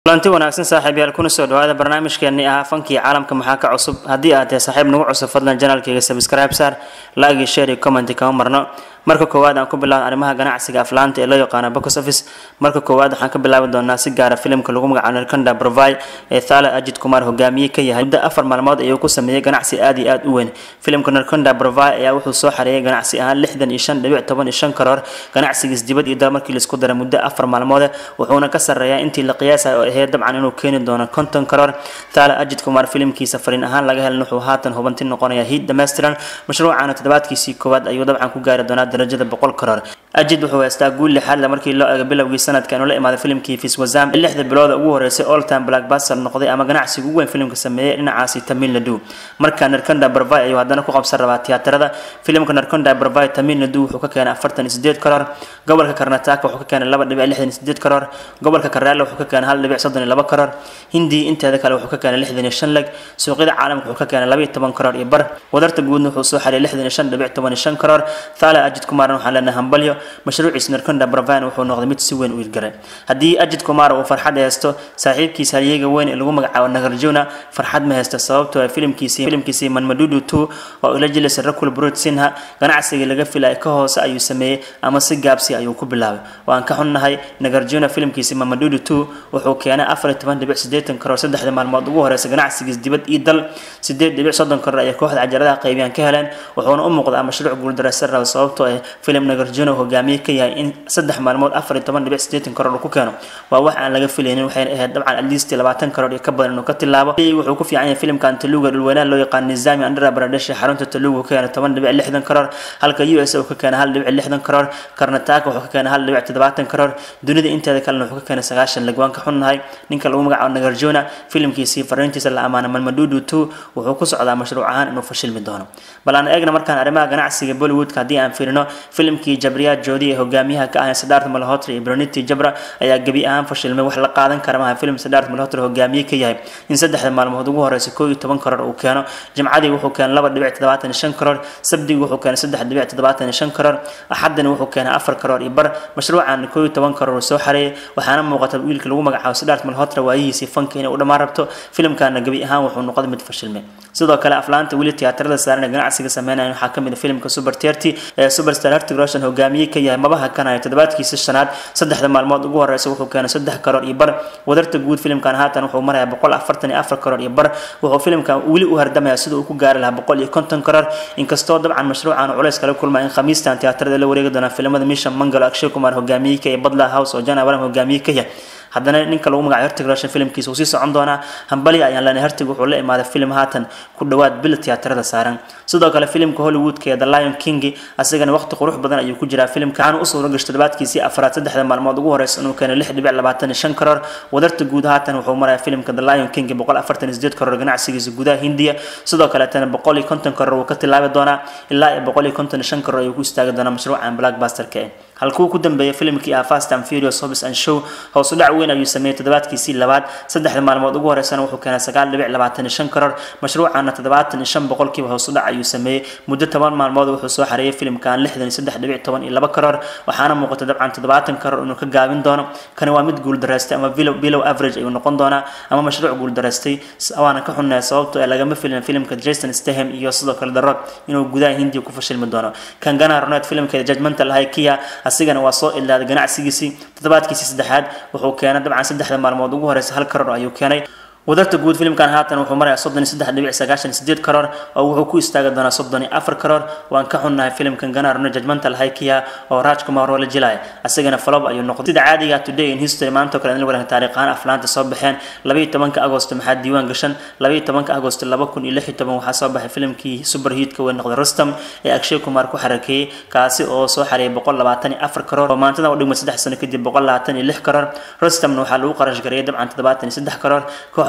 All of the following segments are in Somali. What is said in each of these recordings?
kulanti wanaagsan saaxiibyaal kuna soo dhawaada barnaamijkeenii ahaa fankii caalamka maxaa ka cusub haddii aad tahay saaxiib nagu cusub fadlan janaalkayga subscribe saar laagi share iyo commenti kama marno marka koowaad aan ku bilaabno arrimaha ganacsiga aflaanta ee loo yaqaano box office marka koowaad waxaan ka bilaabi doonaa si gaara filimka lagu magacaabo narkanda provai ee thala ajid kumar hogaamiye ka yahay muddo afar maalmood ayuu ku sameeyey ganacsi aad iyo aad u weyn filimka narkanda provai ayaa wuxuu soo xareeyay ganacsi ahaan lixdan iyo shan dhibic toban iyo shan karoor ganacsigiis dibad iyo dal markii laisku daray muddo afar maalmood wuxuuna ka sarreeyaa intii la qiyaasay oo ahayd dabcan inuu keeni doono konton karoor thala ajid kumar filimkiisa fariin ahaan laga helin wuxuu haatan hubanti noqonaya hiid dhammaystiran mashruucana toddobaadkiisii koowaad ayuu dabcan ku gaari doonaa darajada boqol karoor ajid wuxuu haystaa guul lixaad le markii loo eego bilowgii sanadka inuu la imaaday filimkii fiswazam lixda bilooda ugu horeysay all time blackbuster noqday ama ganacsiga ugu weyn filimka sameeyey dhinacaasi tamil nadu marka narkonda barvai ayuu haddana ku qabsan rabaa tiyaatarada filimka narkonda barvai tamil nadu wuxuu ka keenay afartan iyo sideed karoor gobolka karnataka wuxuu ka keenay laba dhibic lixdan iyo sideed karoor gobolka karaale wuxuu ka keenay hal dhibic soddon iyo laba karoor hindi inteeda kale wuxuu ka keenay lixdan iyo shan leg suuqyada caalamka wuxuu ka keenay laba iyo toban karoor iyo bar wadarta guudna wuxuu soo xariyay lixdan iyo shan dhibic toban iyo shan karoor thala ajid kumaarna waxaan leenahay hambalyo mashruuciisa narkonda barvan wuxuu noqday mid si weyn u irgaray haddii ajid kumar uu farxad haysto saaxiibkiisa halyeega weyn ee lagu magacaabo nagarjuna farxad ma haysto sababtoo filimkiisii filimkiisii manmadudu two oo ila jilaysa rakul brut sinha ganacsigii laga filaya ka hoose ayuu sameeyey ama si gaabsi ayuu ku bilaabay waan ka xunnahay nagarjuna filimkiisii manmadudu two wuxuu keenay afar iyo toban dhibic siddeetan karoor saddexda maalmood ugu horeysa ganacsigiis dibad iyo dal sideed dhibic soddon karoor ayay kooxda cajaladaha qaybiyaan ka heleen wuxuuna u muuqdaa mashruuc guuldareysan raba sababtoo ah filim nagarjuna hogaamiye ka yahay in saddex maalmood afar iyo toban dhibic siddeetan karoor uu ku keeno waa wax aan laga filaynin waxayna ahayd dabcan atleast labaatan karoor iyo ka badan inuu ka tilaabo wuxuu ku fiican yahay filimkan taluga dhulweynaha loo yaqaan nizami andhra baradesh ee xarunta taluga uu ka keenay toban dhibic lixdan karoor halka u s uu ka keenay hal dhibic lixdan karoor karnataka wuxuu ka keenay hal dhibic toddobaatan karoor dunida inteeda kalena wuxuu ka keenay sagaashan leg waan ka xunnahay ninka lagu magacaabo nagarjona filimkiisii fariintiisa la amaana malmadudu two wuxuu ku socdaa mashruuc ahaan inuu fashilmi doono bal aan eegna markaan arrimaha ganacsiga bollywoodka haddii aan fiirino filimkii jabriya joodi ee hogaamiyaha ka ahay siddharth malhotra iyo broniti jabra ayaa gebi ahaan fashilmay wax la qaadan kara maaha filim siddharth malhotra hogaamiye ka yahay in saddexda maalmood ugu horeysa koo iyo toban karoor uu keeno jimcadii wuxuu keenay laba dhibic toddobaatan iyo shan karoor sabdigi wuxuu keenay saddex dhibic toddobaatan iyo shan karoor axadina wuxuu keenay afar karoor iyo bar mashruucan koo iyo toban karoor uu soo xareeyay waxaana muuqata wiilka lagu magacaabo siddharth malhotra waayihiisii fanka inay u dhammaan rabto filimkana gebi ahaan wuxuu noqday mid fashilmay sidoo kale aflaanta weli tiyaatarada saaran ee ganacsiga sameynayan waxaa kamid a filimka super terty ee superstar hertig roshan hogaamiye ka yahay mabaha kanaya toddobaadkiisa shanaad saddexda maalmood ugu horeysa wuxuu keenay saddex karoor iyo bar wadarta guud filimkan haatan wuxuu marayaa boqol afartan iyo afar karoor iyo bar wuxuu filimkan weli u hardamaya sida uu ku gaari lahaa boqol iyo konton karoor inkastoo dabcan mashruucan culays kala kulma in khamiistan tiyaatarada la wareegi doonaa filimada misha mangalo akshay kumar hogaamiye ka iyo badla house oo jan abraham hogaamiye ka yahay haddana ninka lagu magacayo hertig roshan filimkiisa wuu sii socon doonaa hambali ayaan leenahay hertig wuxuu la imaaday filim haatan ku dhowaad bil tiyaatarada saaran sidoo kale filimka hollywoodka ee the lion king asagana waqti qurux badan ayuu ku jiraa filimka waxaana u suura gashay toddobaadkiisii afraad saddexda maalmood ugu horeysa inuu keenay lix dhibic labaatan iyo shan karoor wadarta guud haatan wuxuu marayaa filimka the lion king boqol afartan iyo sideed karoor ganacsigiisa gudaha hindiya sidoo kaleetana boqol iyo konton karoor wuu ka tilaabi doonaa ilaa iyo boqol iyo konton iyo shan karoor ayuu ku istaagi doonaa mashruucan blackbusterka eh halkuu ku dambeeyay filimkii ah fast and furious hobbies and show hoos u dhac weyn ayuu sameeyey toddobaadkiisii labaad saddexda maalmood ugu horeysana wuxuu keenay sagaal dhibic labaatan iyo shan karoor mashruucana toddobaatan iyo shan boqolkiiba hoos u dhac ayuu sameeyey muddo toban maalmood wuxuu soo xareeyay filimkan lixdan iyo saddex dhibic toban iyo laba karoor waxaana muuqata dabcan toddobaatan karoor inuu ka gaabin doono kani waa mid guuldareystay ama bilow average ayuu noqon doonaa ama mashruuc guuldareystay waana ka xunnaya sababtoo ee lagama filin filimka jason stahem iyo sidoo kale the rock inuu gudaha hindiya ku fashilmi doono kan gana ronet filimkeeda judgmental high kia asigana waa soo ilaaday ganacsigiisii toddobaadkiisii saddexaad wuxuu keenay dabcan saddexda maalmood ugu horeysa hal karoor ayuu keenay wadarta guud filimkan haatan wuxuu marayaa soddon iyo saddex dhibic sagaashan sideed karoor oo wuxuu ku istaagi doonaa soddon iyo afar karoor waan ka xunnahay filimkan ganarno judgmental hikia oo raj kumar oo la jilaya asagana falob ayuu noqday sida caadiga today in history maanta kale in la wareegay taariikhaan aflaanta soo baxeen labaiyo tobanka agosto maxaa diiwaan gashan labaiyo tobanka agosto laba kun iyo lix iyo toban waxaa soo baxay filimkii super hiitka weyn noqday rustam ee akshay kumar ku xarakeeyey kaasi oo soo xareeyay boqol labaatan iyo afar karoor oo maantada u dhigmay saddex sano kadib boqol labaatan iyo lix karoor rustamna waxaa lagu qarash gareeyay dabcan toddobaatan iyo saddex karoor koox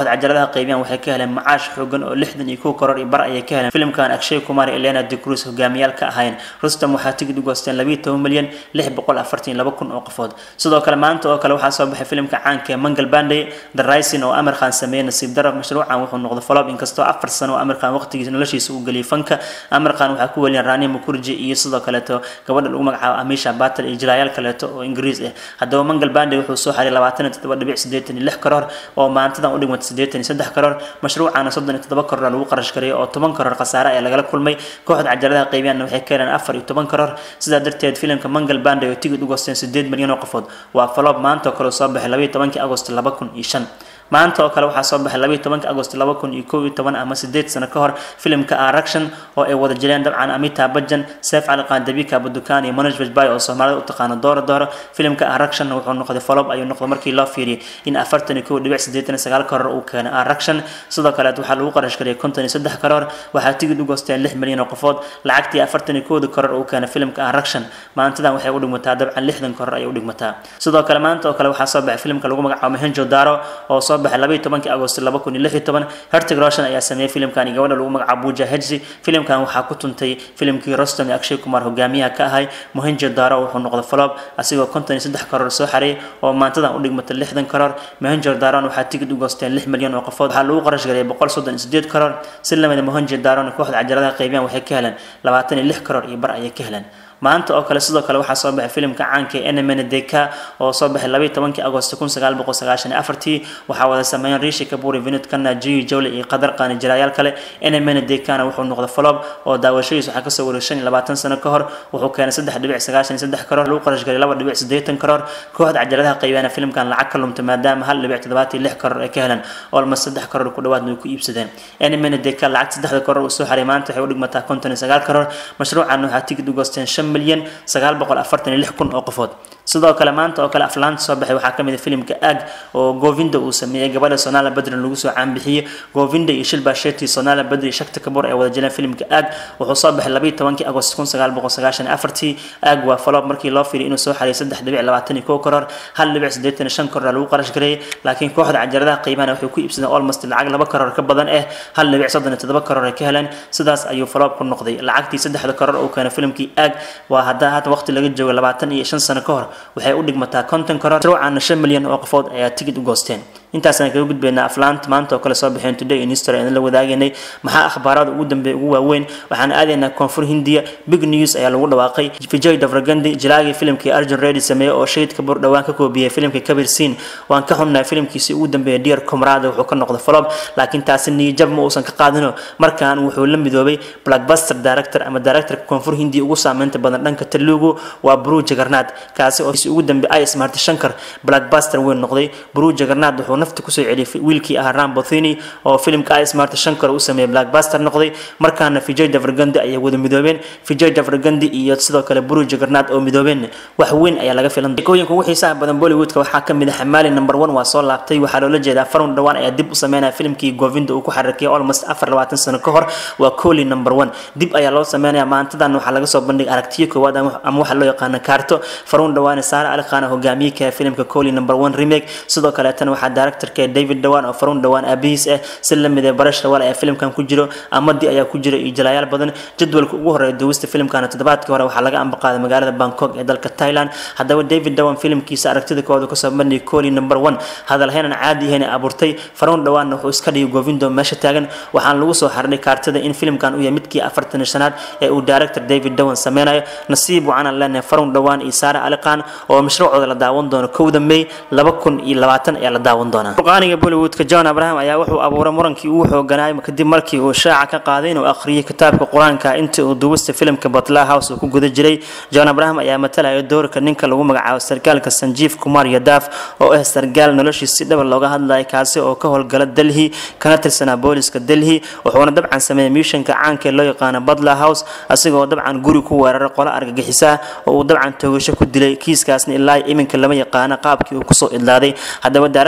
kooxda cajaladaha qaybiyaan waxay ka heleen macaash xoogan oo lixdan iyo kow koror iyo bar ayay ka heleen filimkan akshay kumar elena de cruz hogaamiyaal ka ahayn rustam waxaa tigid u goosteen labiyo toban milyan lix boqol afartan laba kun oo qofood sidoo kale maanta oo kale waxaa soo baxay filimka caanka ee mangal banday the rising oo amir khan sameeyey nasiib darab mashruucan wuxuu noqday folob inkastoo afar sano oo amir khan waqtigiisa noloshiisa uu geliyay fanka amir khan waxaa ku weliyan rania mukurji iyo sidoo kaleeto gabadha lagu magacaabo amisha batel iyo jilaayaal kaleeto oo ingiriis ah haddaba mangal banday wuxuu soo xaray labaatan iyo toddoba dhibic sideetan iyo lix karoor oo maantadan u dhigmata sideetan iyo saddex karoor mashruucana soddon iyo toddoba karoor lagu qarash gareeyay oo toban karoor khasaare ayaa lagala kulmay kooxda cajaladaha qaybiyaanna waxay ka heleen afar iyo toban karoor sidaa darteed filimka mangal banday oo tigid u goosteen sideed milyan oo qofood waa falob maanta oo kale soo baxay labayo tobankii agost laba kun iyo shan maanta oo kale waxaa soo baxay labayo tobanka agost laba kun iyo kow iyo toban ama sideed sano ka hor filimka araction oo ay wada jireen dabcan amita bajan seef cali qaandabika abudukaan iyo manoj bajbay oo soomaalida u taqaano dooro dooro filimka araction wuxuu noqday folob ayuu noqday markii loo fiiriyay in afartan iyo kow dhibic sideetan iyo sagaal karoor uu keenay araction sidoo kaleet waxaa lagu qarash gariyay konton iyo saddex karoor waxaa tigid u goosteen lix milyan oo qofood lacagtii afartan iyo kowda karoor uu keenay filimka araction maantadan waxay u dhigmataa dabcan lixdan karoor ayay u dhigmataa sidoo kale maanta oo kale waxaa soo baxay filimka lagu magacaabo mahenjo daro oo soo baxay labayo tobankii agost laba kun iyo lix iyo toban hertig roshan ayaa sameeyey filimkan iyo gabadha lagu magacaabo buja hedsi filimkan waxaa ku tuntay filimkii rostam iyo akshay kumar hogaamiyaha ka ahay mohenjo daro wuxuu noqday folob asigoo konton iyo saddex karoor soo xaray oo maantadan u dhigmata lixdan karoor mohenjo daron waxaa tigid u goosteen lix milyan oo qofood waxaa lagu qarash gareeyay boqol soddon iyo sideed karoor si lamida mohenjo daron kooxda cajaladaha qaybiyaan waxay ka heleen labaatan iyo lix karoor iyo bar ayay ka heleen maanta oo kale sidoo kale waxaa soo baxay filimka caanka ee nmn deka oo soo baxay labayo tobankii agost kun sagaal boqol sagaashan iyo afartii waxaa wada sameeyeen rishi kaburi vinod kana jiyu jawle iyo qadar qaani jiraayaal kale nmn dekana wuxuu noqday folob oo daawashadiis waxaa kasoo wareeg shan iyo labaatan sano ka hor wuxuu keenay saddex dhibic sagaashan iyo saddex karoor lagu qarash galay laba dhibic siddeetan karoor kooxda cajaladaha qaybaana filimkan lacag ka lumtay maadaama hal dhibic toddobaatan iyo lix karoor ay ka heleen olmas saddex karoor ku dhawaadna way ku iibsadeen nmn deka lacag saddexda karoor uu soo xaray maanta waxay u dhigmataa konton iyo sagaal karoor mashruucan waxaa tigid u goosteen shan milyan sagaal boqol afartan iyo lix kun oo qofood sidoo kale maanta oo kale aflaanta soo baxay waxaa kamid a filimka ag oo govinda uu sameeyey gabadha sonala badrin lagu soo caanbixiyey govinda iyo shilba sheti sonala badri shakti kabur ay wada jireen filimka ag wuxuu soo baxay labayo tobankii agost kun sagaal boqol sagaashan iyo afartii ag waa falob markii loo fiiriy inuu soo xariyay saddex dhibic labaatan iyo kow karoor hal dhibic siddeetan iyo shan karoor lagu qarash gareeyay laakiin kooxda cajaladaha qiimana waxay ku iibsadeen almost lacag laba karoor ka badan eh hal dhibic soddon iyo toddoba karoor ay ka heleen sidaas ayuu falob ku noqday lacagtii saddexda karoor uu keenay filimkii ag waa hadda hadda waqti laga joogo labaatan iyo shan sano ka hor waxay u dhigmataa konton karoor ruucana shan milyan oo qofood ayaa tigid u goosteen intaasaan kaga gudbaynaa aflaanta maanta oo kale soo baxeen today in history aan la wadaaganay maxaa akhbaarada ugu dambeeya ugu waaweyn waxaan aadaynaa koonfur hindiya big news ayaa lagu dhawaaqay vijay davragandi jilaagii filimkii arjun reddy sameeyey oo shahid kabur dhowaan ka koobiyey filimkii kabir siin waan ka xunnahay filimkiisii ugu dambeeyay dear comrade wuxuu ka noqday folob laakiin taasi niyajab ma uusan ka qaadino markaan wuxuu la midoobay blackbuster director ama directorka koonfur hindiya ugu saameynta badan dhanka telugu waa bru jagarnaad kaasi oo ugu dambeeyay is marti shankar blackbuster weyn noqday bru jagarnaad wuxuu nafta kusoo celiyay wiilkii ahaa rambothini oo filimka is marti shankar u sameeyay blackbuster noqday markaana vijay davragandi ayay wada midoobeen vijay davragandi iyo sidoo kale bru jagarnaad oo midoobeen wax weyn ayaa laga filan sheekooyinka ugu xiisaha badan bollywoodka waxaa kamid ah xamaali number one waa soo laabtay waxaa loola jeedaa farun dhawaan ayaa dib u sameynaya filimkii govinda uu ku xarakiyay almost afar labaatan sano ka hor waa coli number one dib ayaa loo sameynaya maantadan waxaa laga soo bandhigay aragtiyo koowaad ama waxa loo yaqaano kaarto farun dhawaane saare ali khan hogaamiye ka filimka coli number one remake sidoo kaleetana waxaa directorka david dhawaan oo farun dhawaan aabihiis ah si la mid ee barash dhawaan ayaa filimkan ku jiro amadi ayaa ku jira iyo jalaayaal badan jadwalka ugu horeeya duwista filimkana toddobaadkii hore waxaa laga ambaqaaday magaalada bangkok ee dalka thailand haddaba david dhawan filimkiisa aragtida koowaad kasoo bandhigay coli number one hadalheenan caadi ahayn abuurtay farun dhawaanna wuxuu iska dhigay govindo meesha taagan waxaan lagu soo xarnay kaartada in filimkan uu yahay midkii afartan iyo shanaad ee uu director david dhawan sameynayo nasiib waxaan leenahay farun dhawaan iyo saare ali khan oo mashruucooda la daawan doono kowda may laba kun iyo labaatan ayaa la daawan doonaa qurqaaniga bollywoodka john abraham ayaa wuxuu abuuray murankii ugu xooganaay kadib markii uu shaaca ka qaaday inuu akhriyay kitaabka qur-aanka intii uu duwista filimka batla house uu ku guda jiray john abraham ayaa matalaya doorka ninka lagu magacaabo sarkaalka sanjiif kumar yadaaf oo ah sargaal noloshiis si dhaba looga hadlaya kaasi oo ka howlgala delhi kana tirsanaa booliska delhi wuxuuna dabcan sameeyey miishanka caanka ee loo yaqaano batla house asigoo dabcan guri ku weeraray qolo argagixisa oo uu dabcan toogasho ku dilay kiiskaasna ilaa iminka lama yaqaano qaabkii uu kusoo idlaaday haddaba director nick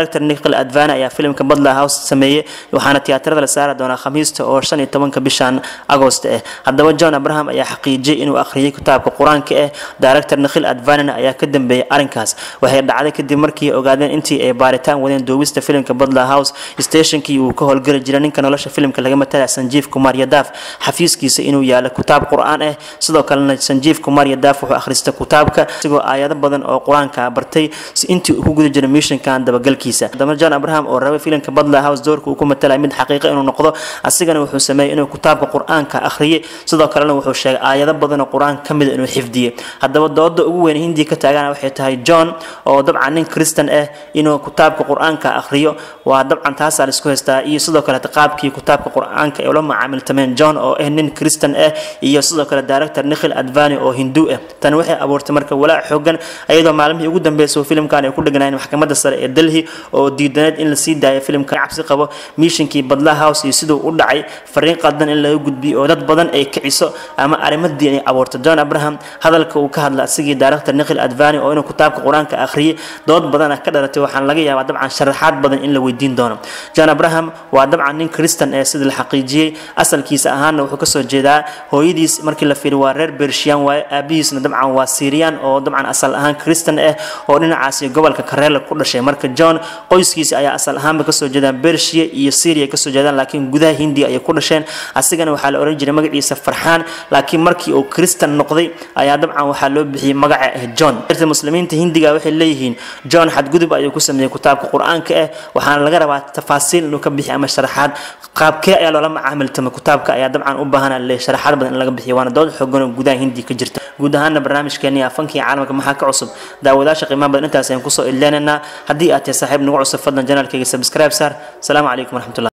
nikhil advani ayaa filimka badla house sameeyey waxaana tiyaatarada la saari doonaa khamiista oo shan iyo tobanka bishan agost ah haddaba john abraham ayaa xaqiijiyey inuu akhriyay kitaabka qur-aanka ah director nikhil advanina ayaa ka dambeeyay arrinkaas waxay dhacday kadib markii ogaadeen intii ay baaritaan wadeen duubista filimka badla house stationkii uu ka howlgeli jiray ninka nolosha filimka laga matalaya sanjiif kumar yadaaf xafiiskiisa inuu yaalo kitaab qur-aan ah sidoo kalena sanjiif kumar yadaaf wuxuu akhristay kitaabka isagoo aayado badan oo qur-aanka bartay si intii uu ku guda jiray missionkan dabagalkiisa haddaba john abraham oo rabay filimka badla house doorka uu ku matalaya mid xaqiiqa inuu noqdo asigana wuxuu sameeyey inuu kitaabka qur-aanka akhriyay sidoo kalena wuxuu sheegay aayado badan oo qur-aanka ka mida inuu xifdiyey haddaba dooda ugu weyn hindiya ka taagana waxay tahay john oo dabcan nin kristan ah inuu kitaabka qur-aanka akhriyo waa dabcan taasaa laisku haystaa iyo sidoo kale qaabkii kitaabka qur-aanka ay ula macaamiltameen john oo ah nin kristan ah iyo sidoo kale director nikhil advani oo hindu ah tani waxay abuurtay marka walaac xoogan iyadoo maalmihii ugu dambeysay filimkan ay ku dheganaayeen maxkamadda sare ee delhi oo diidaneed in la sii daayo filimka cabsi qabo miishinkii badla house iyo siduu u dhacay fariin qaldan in laga gudbiyo oo dad badan ay kiciso ama arrimadii ay abuurto john abraham hadalka uu ka hadla asigii director nikhil advani oo inuu kitaabka qur-aanka akhriyay dood badan ah ka dhalatay waxaan laga yaabaa dabcan sharaxaad badan in la weydiin doono john abraham waa dabcan nin kristan ee sida la xaqiijiyey asalkiisa ahaana wuxuu kasoo jeedaa hooyadiis markii la fiiriyo waa reer bershiyan waaye aabihiisna dabcan waa syrian oo dabcan asal ahaan kristan ah oo dhinacaasi gobolka kareela ku dhashay marka john qoyskiisa ayaa asal ahaanba kasoo jeedaan bershiya iyo syria kasoo jeedaan laakiin gudaha hindiya ayay ku dhasheen asigana waxaa la oran jiray magaciisa farxaan laakiin markii uu kristan noqday ayaa dabcan waxaa loo bixiyey magaca ah john irta muslimiinta hindiga waxay leeyihiin john xadgudub ayuu ku sameeyey kitaabka qur-aanka ah waxaana laga rabaa tafaasiil inuu ka bixiy ama sharaxaad qaabkee ayaa loola macaamiltamay kitaabka ayaa dabcan u baahan le sharaxaad badan in laga bixiyo waana dood xoogan oo gudaha hindiya ka jirta guud ahaana barnaamijkeeni afankii caalamka maxaa ka cusub daawadaasha qiimaha badan intaas ayaan kusoo ileenaynaa haddii aad tahay saaxiib nagu cusub fadlan janaalkayga subscribe saar asalaamu calaykum waraxmatullah